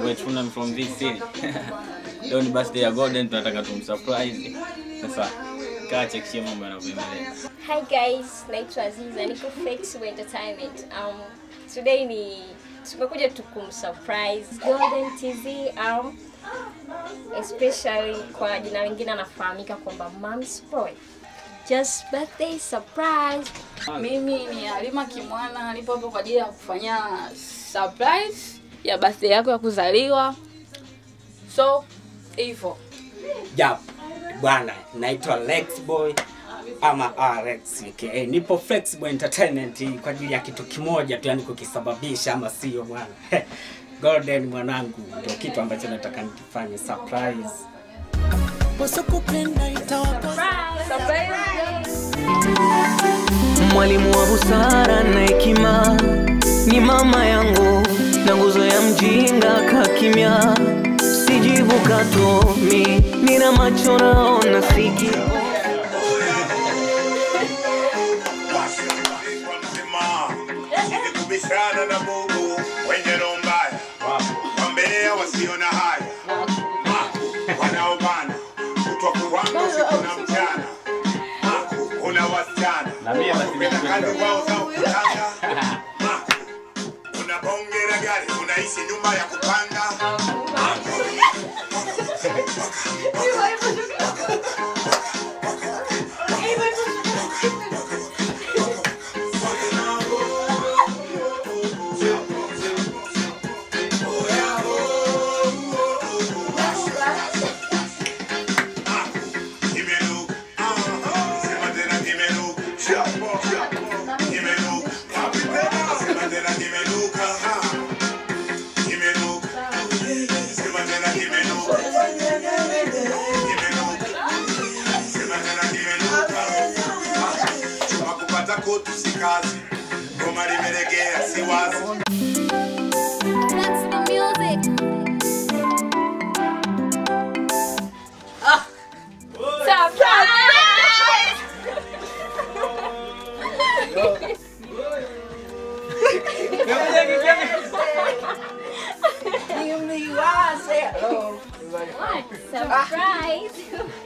boy Truman from this city. Leo ni birthday ya Golden, tunataka tumsurprise. Sasa kaa chekishia mambo yanavyoendelea. Hi guys, naitwa Aziza, niko Flexible Entertainment. Um, today ni tumekuja tu kumsurprise Golden TZ um, especially kwa jina lingine anafahamika kwamba Mom's Boy. Just birthday surprise. Mimi ni Halima Kimwana, nipo hapo kwa ajili ya kufanya surprise ya birthday yako ya kuzaliwa. So hivyo Yap, bwana, naitwa Lex Boy ama RX aka nipo Flexible Entertainment kwa ajili ya kitu kimoja tu, yani kukisababisha, ama sio bwana? Golden mwanangu, ndio kitu ambacho nataka nikifanye surprise. wasokupenda itawapa Mwalimu wa busara na hekima ni mama yangu, na nguzo ya mjinga kakimya. Sijibu katomi, nina macho naona sikio kubishana na Mungu wenye roho mbaya, wambea wasio na haya, wanaobana kutwa kuwanga usiku na mchana, kuna wasichana kupenda kando wao za ukutanga, una bonge la gari, unaishi nyumba ya kupanga Kimenuka, sema tena kimenuka, kimenuka, sema tena kimenuka, kimenuka, sema tena kimenuka, kimenuka, sema tena kimenuka. Chuma kupata kutu si kazi, goma limelegea si wazi. Surprise.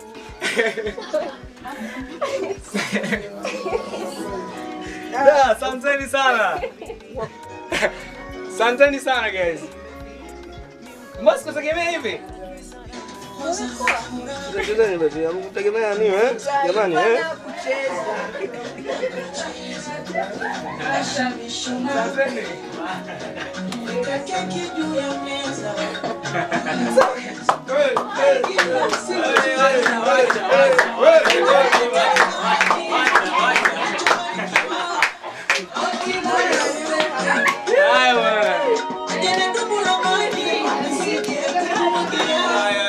Da, asanteni sana. Asanteni sana guys. Mbona sikutegemea hivi? Chezeni basi, hamkutegemea nini eh? Jamani eh? Asanteni. keki juu ya meza Haya bwana. jene dumu la maji nisikie kumwagia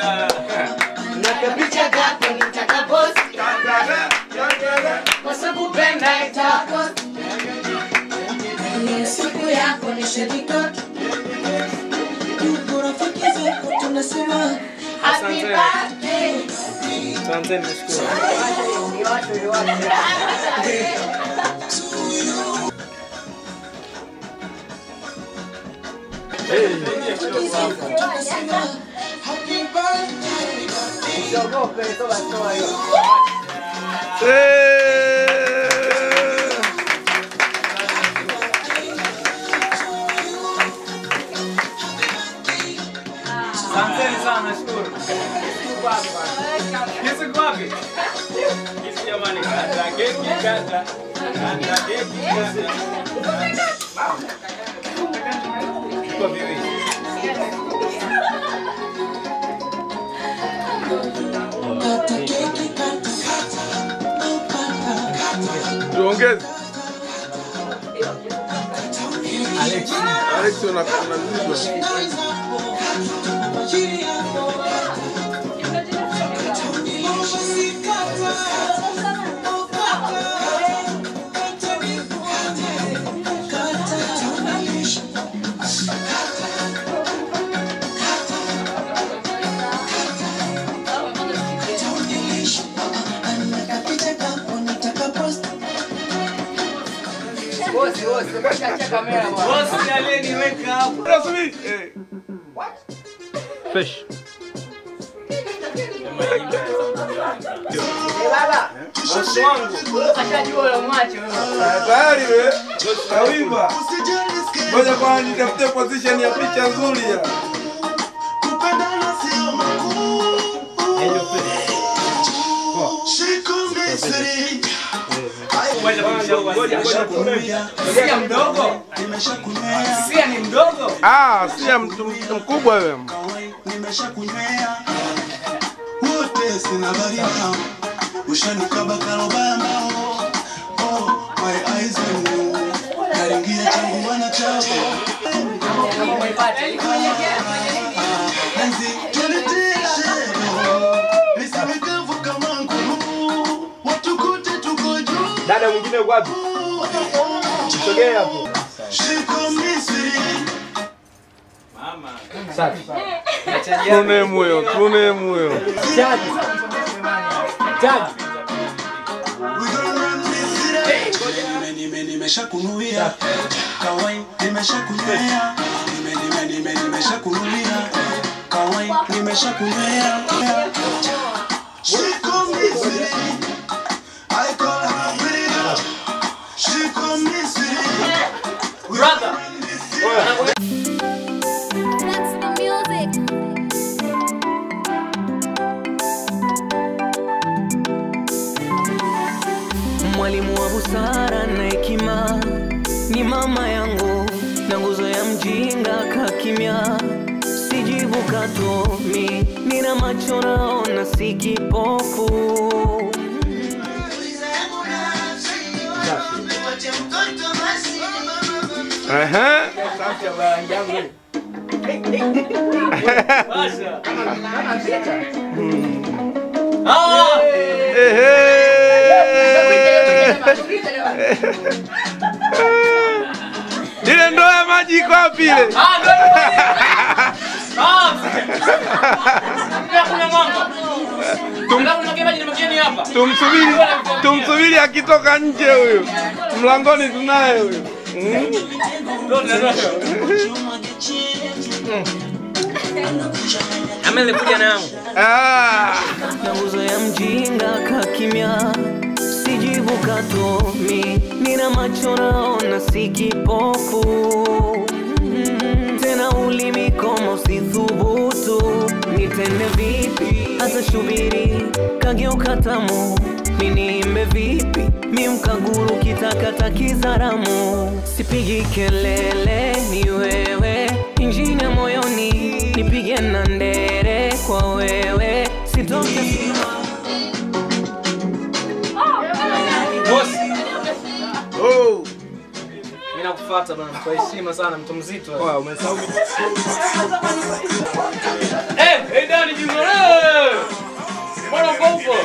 Picha yako nitakaposti wasokupenda itaposti Ile siku yako ni shedikot tuko rafiki zako tunasema Happy Asante. birthday Asanteni nashukuru. tunasema happy birthday Asanteni sana nashukuru. Kisu iko wapi? Kisu jamani, kata keki kata. Kata keki kata. Kwa viwili. kata keki kata oh papa Tuongeze. Alex, Alex una una mzigo. Bosi aliyeniweka hapo. Subiri. Eh. fresh. Bosi wangu. Ashajua ule mwache wewe. Tayari we. Kawimba. Ngoja kwanza nitafute position ya picha nzuri ya. Sia mdogo. Sia ni mdogo. Ah, si mtu mtu mkubwa wewe. nimeshakunywea wote sina barida ushanikaba kalobaya mao oh, my eyes on you naringia changu wana chao Enzi, tulitishe, nisimikavu kama nguru, watukute tuko juu. Dada mwingine yuko wapi? Sogea hapo. Shiko Misri, Safi. Tune moyo, tune moyo. Chaji. Chaji. nime nime nimeshakunuia kawai nimeshakunywea nime nime nime nimeshakunuia kawai nimeshakunywea Shiko Misri I call her pretty girl Shiko Misri Brother. That's the music. Mwalimu wa busara na hekima ni mama yangu, na nguzo ya mjinga kakimya. Sijibu katomi, nina macho naona, si kipofu. Ehe. Safi ya bwana yangu. Basha. Ah! Ile ndoo ya maji iko wapi ile? Ah, ndio. Ah! Pia kuna mwanga. Alafu nimegea maji nimegea ni hapa. Tumsubiri, tumsubiri akitoka nje huyu. Mlangoni tunaye huyu. Mm. Amelikuja nangu Ah. na nguzo ya mjinga kakimya. Sijibu katomi, nina macho naona, si kipofu. Mm, Tena ulimi koma usithubutu, nitende vipi? Hata shubiri kageuka tamu, miniimbe vipi? Mi mkaguru kitakata kizaramu, sipigi kelele, ni wewe injini ya moyoni, nipige na ndere kwa wewe, sitoke Bosi. Oh. Mimi nakufuata bwana kwa heshima sana mtu mzito. Wow, umesahau Eh, hey Dani Juma. Eh! Mbona uko huko?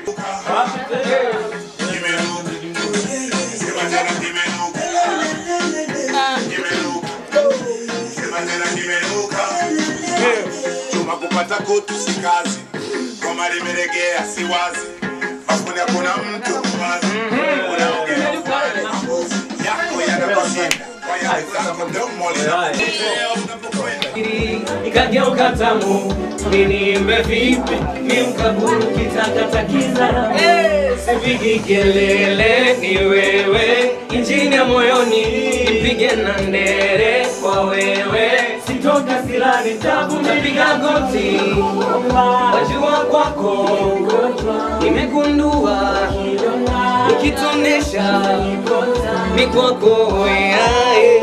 Sema tena kimenuka Kimenuka Sema tena kimenuka Chuma kupata kutu si kazi Goma limelegea si wazi Hakuna kuna mtu wazi Unaongea yako yanakushinda Kwa ya wenzako mdomo linakupotea unapokwenda ikageuka tamu, miniimbe vipi? Mi mkaburu kitakata kizara, sipigi kelele, ni wewe injini ya moyoni, nipige na ndere kwa wewe, sitoka silani tabu, napiga goti, wajua kwako nimegundua ukitonesha mikwako weae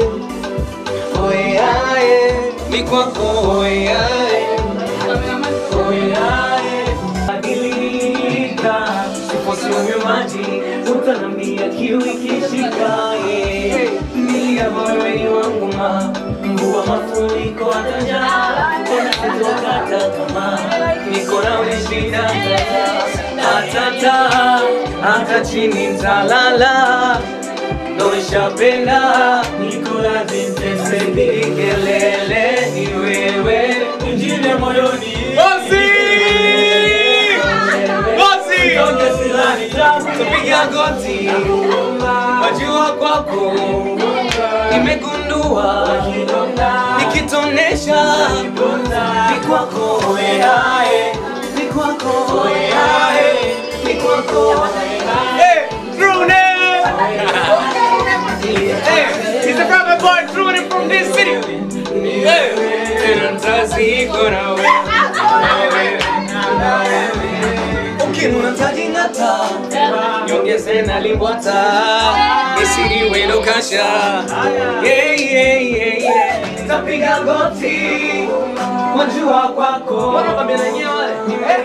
oyae mikwako oyae oyae badilika siposionywe maji utanambia kiu ikishikae milia moyoni wangu ma mvua mafuriko atajaa tena sitokata kama niko nawe shida hatata hata chini ntalala noshapenda nikuladhitesepigi kelele ni wewe injile moyoni Bosi! Bosi! Toke silani tabu kupiga goti wajua kwako nimegundua ukitonesha ni kwako oyae ni kwako oyae ni kwako Hey, Drune! Hey, he's a brother boy, Drune from this city. Hey, tena mzazi kona wewe. ukinunataji ngata Nyongeze na limbwata, isiriwe no kasha. Yeah, yeah, yeah, yeah. tapiga goti wajua kwako Wanakwambia na nyewe wale.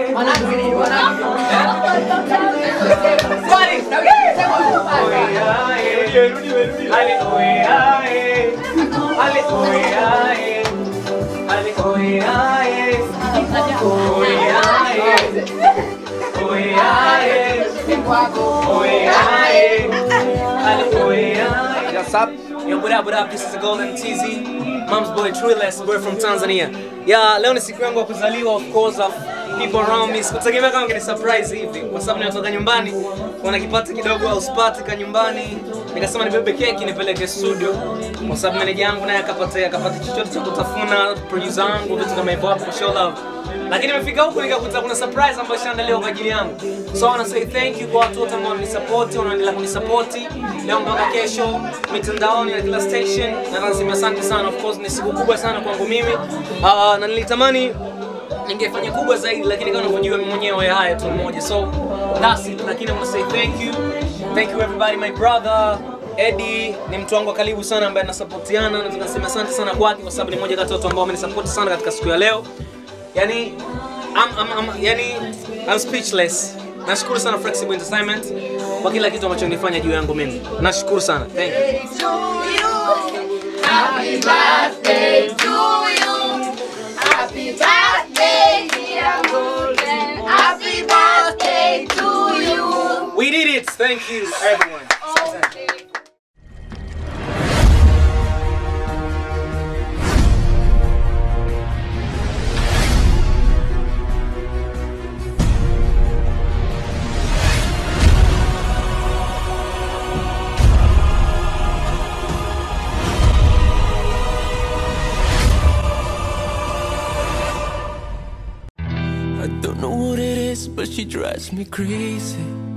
Ale oyae, ale oyae, ale oyae, oyae, oyae, oyae, ale oyae. What's up? Yo, what up, what up? This is the Golden TZ. Mom's boy, Triless, boy from Tanzania. Yeah, leo ni siku yangu ya kuzaliwa, of course, of people around me. Sikutegemea kama ngeni surprise hivi, kwa sababu nimetoka nyumbani, kuna kipato kidogo au spati ka nyumbani. Nikasema nibebe keki nipeleke studio, kwa sababu meneja yangu naye akapata akapata chochote cha kutafuna, producer wangu vitu kama hivyo hapo, show love. Lakini nimefika huku nikakuta kuna surprise ambayo ishaandaliwa kwa ajili yangu. So I wanna say thank you kwa watu wote ambao wananisupport, wanaendelea kunisupport leo mpaka kesho mitandaoni na kila station. Na nasema asante sana, of course ni siku kubwa sana kwangu mimi. Uh, na nilitamani ningefanya kubwa zaidi lakini kama unavyojua mimi mwenyewe haya tu mmoja. So that's it. Lakini I wanna say thank you. Thank you everybody my brother Eddie ni mtu wangu wa karibu sana ambaye nasapotiana na tunasema asante sana kwake kwa sababu ni mmoja kati ya watu ambao wamenisupport sana katika siku ya leo. Yani I'm, I'm, I'm, yani I'm speechless. Nashukuru sana Flexible Entertainment kwa kila kitu ambacho nilifanya juu yangu mimi. Nashukuru sana. Thank you. Happy birthday to you. Happy birthday, dear Golden. Happy birthday to you. We did it. Thank you everyone. I don't know what it is, but she drives me crazy.